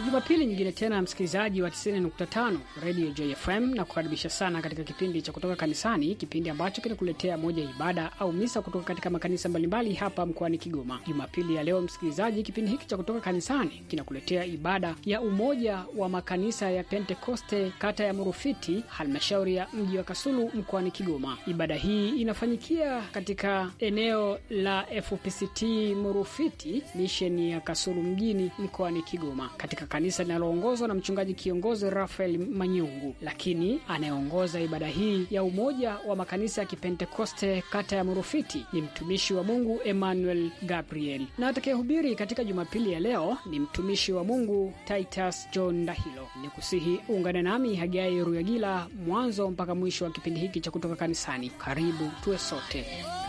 Jumapili nyingine tena, msikilizaji wa 90.5 Radio JFM na kukaribisha sana katika kipindi cha kutoka kanisani, kipindi ambacho kinakuletea moja ya ibada au misa kutoka katika makanisa mbalimbali hapa mkoani Kigoma. Jumapili ya leo, msikilizaji, kipindi hiki cha kutoka kanisani kinakuletea ibada ya umoja wa makanisa ya Pentekoste kata ya Murufiti, halmashauri ya mji wa Kasulu mkoani Kigoma. Ibada hii inafanyikia katika eneo la FPCT Murufiti, misheni ya Kasulu mjini mkoani Kigoma, katika kanisa linaloongozwa na mchungaji kiongozi Rafael Manyungu. Lakini anayeongoza ibada hii ya umoja wa makanisa ya Kipentekoste kata ya Murufiti ni mtumishi wa Mungu Emmanuel Gabriel, na atakayehubiri katika Jumapili ya leo ni mtumishi wa Mungu Titus John Ndahilo. Ni kusihi ungane nami Hagai Ruyagila mwanzo mpaka mwisho wa kipindi hiki cha kutoka kanisani. Karibu tuwe sote.